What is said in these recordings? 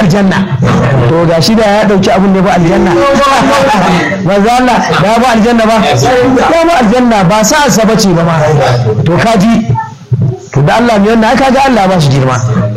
aljanna to ga shi da ya dauki abin da ya ba aljanna manzo Allah da ya ba aljanna ba ya ba aljanna ba sa asaba ce ba ma to kaji to da Allah mai wannan aka ga Allah ba shi girma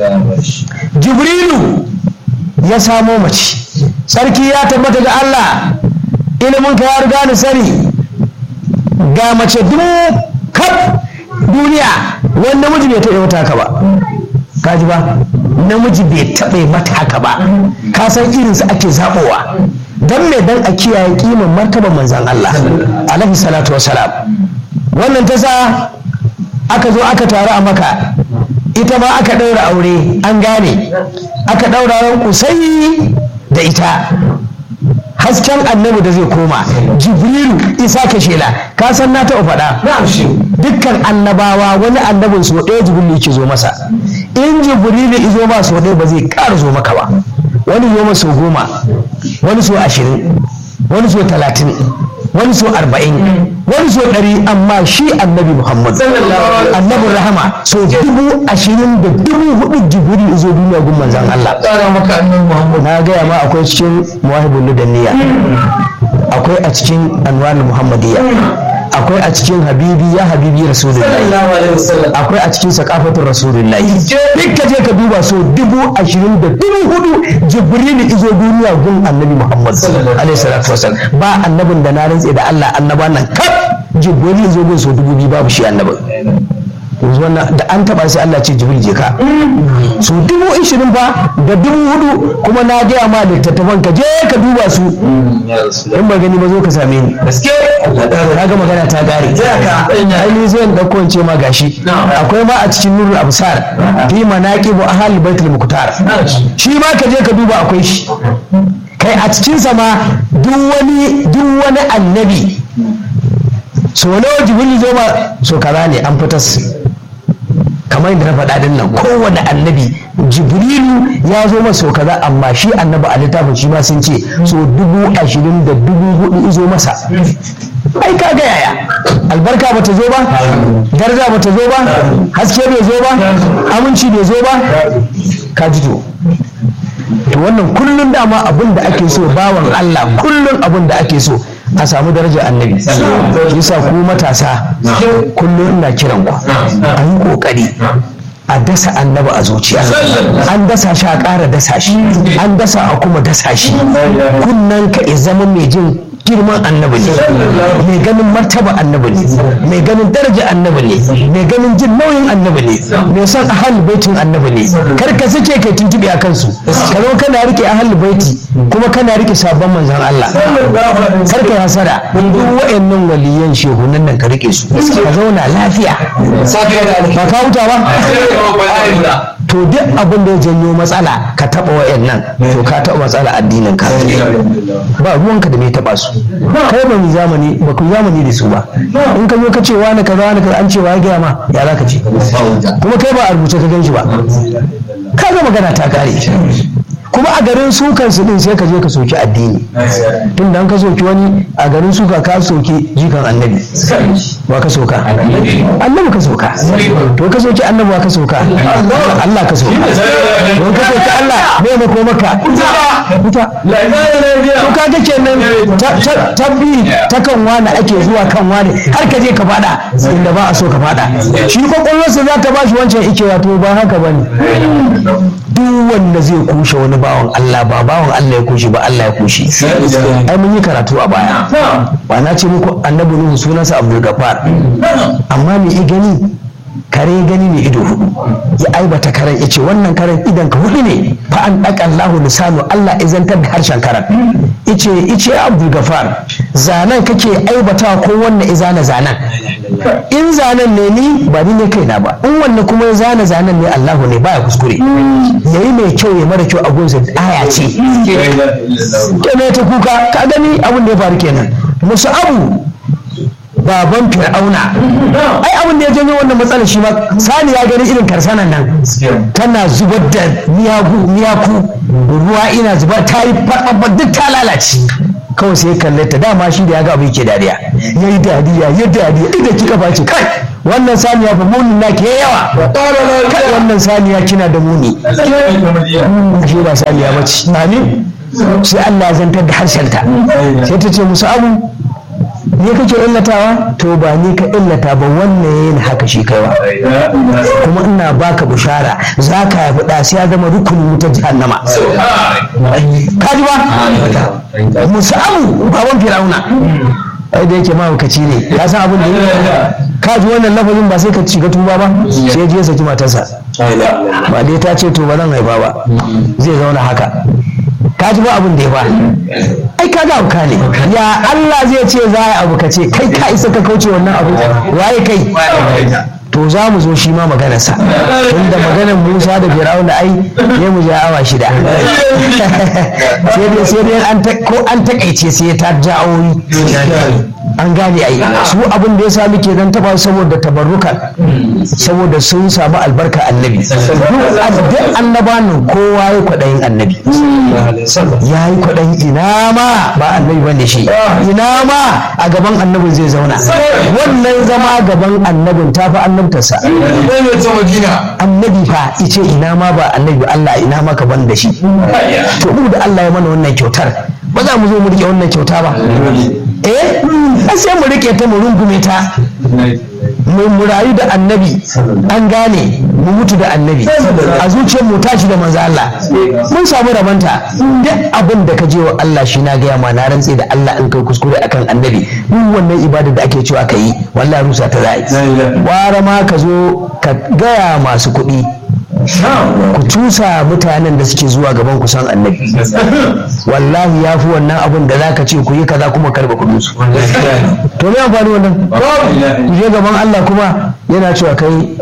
jibrilu ya samo mace sarki ya tabbata ga Allah ilimin ka ya riga ni sani ga mace dubu kaf duniya wani namiji bai taɓa mata haka ba kaji ba namiji bai taɓa mata haka ba ka san irinsu ake zaɓowa don me dan a kiyaye kiman martaba manzan Allah alaihi salatu wasalam wannan ta sa aka zo aka taru a maka ita ma aka ɗaura aure an gane aka ɗaura ran kusai da ita hasken annabi da zai koma jibrilu isa ka shela ka san na taɓa faɗa dukkan annabawa wani annabin so ɗaya jibrilu yake zo masa in jibrilu izo ba so ɗaya ba zai ƙara zo maka ba wani zo so goma wani so ashirin wani so talatin wani so arba'in wani so ɗari amma shi annabi muhammad annabin rahama so dubu ashirin da dubu hudu jibiri izo duniya gun manzan allah na gaya ma akwai cikin muwahibul ludanniya akwai a cikin anwar muhammadiyya akwai a cikin habibi ya habibi rasulullahi akwai a cikin sakafatun rasulullahi duk ka je ka duba so dubu ashirin da dubu hudu jibrilu izo duniya gun annabi muhammad alaihi salatu wasallam ba annabin da na rantse da allah annaba nan kaf jibrilu izo gun so dubu biyu babu shi annabin wannan da an taba sai Allah ce jibril je ka su dubu ishirin fa da dubu hudu kuma na gaya ma littattafan ka je ka duba su in ba gani ba zo ka same ni na ga magana ta gare ai ni zai dauko in ce ma gashi akwai ma a cikin nurul absar fi manaqibu ahli baitul muqtar shi ma ka je ka duba akwai shi kai a cikin sa ma duk wani duk wani annabi so nawa jibril zo ma so kaza ne an fitas kamar yadda na faɗa din nan kowane annabi jibrilu ya zo masa kaza amma shi annabi a littafin shi ma sun ce so dubu ashirin da dubu hudu izo masa ai ka ga yaya albarka bata zo ba daraja bata zo ba haske bai zo ba aminci bai zo ba ka ji to to wannan kullum dama abin da ake so bawan Allah kullum abin da ake so a samu darajar annabi yasa ku matasa kullum ina kiran ku a yi kokari a dasa annaba a zuciya an dasa shi a ƙara dasa shi an dasa a kuma dasa shi kunnan ka zama mai jin girman annabi ne mai ganin martaba annabi ne mai ganin daraja annabi ne mai ganin jin nauyin annabi ne mai son ahal baitin annabi ne kar ka sake kai tuntube a kansu ka zo kana rike ahal baiti kuma kana rike sabon manzon Allah kar ka hasara duk wayannan waliyan shehunan nan ka rike su ka zauna lafiya ba ka huta ba to duk abin da ya janyo matsala ka taba wayannan to ka taba matsala addinin ka ba ruwanka da mai taba su kai ba mu zamani ba ku zamani da su ba in ka zo ka ce wani kaza wani kaza an ce wa ya gaya ma ya za ka ce kuma kai ba a rubuce ka gan shi ba ka ga magana ta kare kuma a garin sukan su din sai ka je ka soki addini tun da an ka soki wani a garin suka ka soki jikan annabi wa ka soka annabi ka soka to ka soki annabi wa ka soka Allah ka soka don ka soki Allah bai mako maka wuta to ka ga kenan tabbi ta kan wani ake zuwa kan wani har ka je ka fada inda ba a so ka fada shi kwakwalwarsa za ta ba shi wancan ikewa to ba haka bane duk wanda zai kushe wani bawan Allah ba bawan Allah ya kushe ba Allah ya kushe ai mun yi karatu a baya ba na ce muku annabi nuhu sunansa Abdul Gafar amma me i gani kare gani ne ido hudu ya aibata karen ya ce wannan karen idan ka hudu ne fa an ɗaka Allahu lisanu Allah izantar da harshen karen ice ice Abdul Gafar zanen kake aibata ko wannan izana zanen in zanen ne ni ba ni ne kaina ba in wannan kuma ya zana zanen ne Allahu ne baya kuskure yayi mai kyau ya mara kyau a gunsa aya ce kenan ta kuka ka gani abin da ya faru kenan musu abu baban fir'auna ai abin da ya janyo wannan matsalar shi ma sani ya gani irin karsanan nan tana zubar da miyagu miyaku ruwa ina zuba ta yi faɗaɓa duk ta lalace kawai sai kalle ta dama shi da ya ga abu yake dariya ya yi dariya ya dariya inda kika face kai wannan saniya fa munin na ke yawa kai wannan saniya kina da muni shi ba saniya ba ce amin sai Allah ya zantar da harshenta sai ta ce musu abu ne kake illatawa to ba ni ka illata ba wannan yayin haka shi kaiwa kuma ina baka bushara za ka haifi ɗa sai ya zama rukunin wutar jahannama ka ji ba musamu baban fir'auna ai da yake mahaukaci ne ya san abin da yake ka ji wannan lafazin ba sai ka shiga tuba ba sai je saki matarsa ba dai ta ce to ba zan haifa ba zai zauna haka ka ji ba abin da ya ba ai ka ga abuka ne ya Allah zai ce za a abu ka ce kai ka isa ka kauce wannan abu waye kai to za mu zo shi ma maganarsa tunda maganar Musa da Fir'auna ai ne mu ja awa shida sai dai sai dai an ko an takaice sai ta ja'o'i an gane ai su abin da ya sa muke dan taba saboda tabarrukan saboda sun samu albarka annabi duk annabanin kowa ya kwaɗayin annabi ya yi kwaɗayin ina ma ba annabi bane shi ina ma a gaban annabin zai zauna wannan zama gaban annabin ta fi annabtarsa annabi fa ice ina ma ba annabi Allah ina ma ka ban da shi to mu da Allah ya mana wannan kyautar ba za mu zo mu rike wannan kyauta ba eh sai mu rike ta mu rungume ta mu rayu da annabi an gane mu mutu da annabi a zuciyar mu tashi da manzo Allah mun samu rabanta duk abin da ka je wa Allah shi na gaya ma na rantse da Allah in kai kuskure akan annabi duk wannan ibada da ake cewa ka yi wallahi rusa ta za'i wara ma ka zo ka gaya masu kuɗi ku cusa mutanen da suke zuwa gaban ku san annabi wallahi ya fi wannan abin da za ka ce ku yi kaza kuma karba kudin su to me amfani wannan ku je gaban Allah kuma yana cewa kai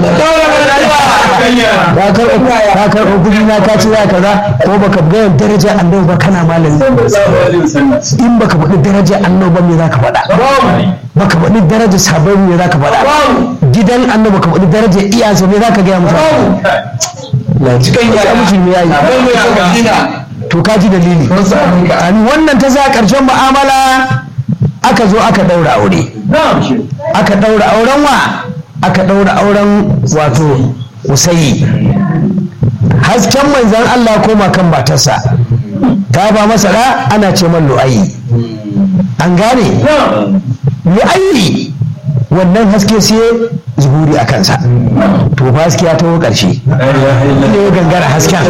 ka karɓa kudi na ka ce ya kaza ko baka ga daraja annabi ba kana malami in baka faɗi daraja annabi ba me za ka faɗa baka faɗi daraja sabon me za ka faɗa gidan annabi baka faɗi daraja iyansa me za ka gaya mutane cikin ya musulmi ya yi to ka ji dalili wannan ta za ƙarshen mu'amala aka zo aka ɗaura aure aka ɗaura auren wa aka ɗaura auren wato usayi hasken manzan Allah koma kan matarsa ta ba masa da ana ce man lu'ayi an gane lu'ayi wannan haske sai zuhuri a kansa to fa haske ya taho ƙarshe ne ya gangara hasken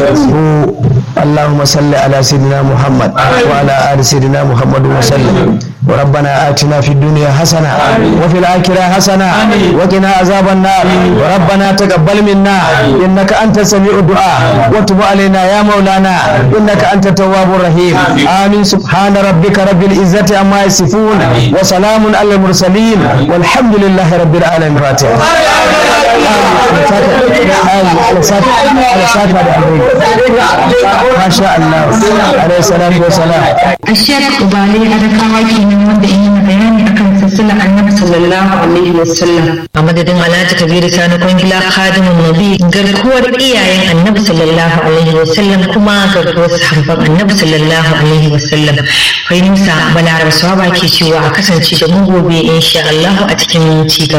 اللهم صل على سيدنا محمد وعلى آل سيدنا محمد وسلم وربنا آتنا في الدنيا حسنة وفي الآخرة حسنة وقنا عذاب النار وربنا تقبل منا إنك أنت سميع الدعاء وتب علينا يا مولانا إنك أنت التواب الرحيم آمين سبحان ربك رب العزة عما يصفون وسلام على المرسلين والحمد لله رب العالمين فاتحة ما شاء الله عليه الصلاة والسلام الشيخ Ubali Adakawa kenan wanda yi mana bayani akan silsilar Annabi sallallahu alaihi wasallam. A madadin Alhaji Kabiru Sani Kwangila Khadimun Nabi garkuwar iyayen Annabi sallallahu alaihi wasallam kuma garkuwar sahabban Annabi sallallahu alaihi wasallam. Kai Musa Balaraba Swaba ke cewa a kasance da mu gobe insha Allah a cikin ci gaba.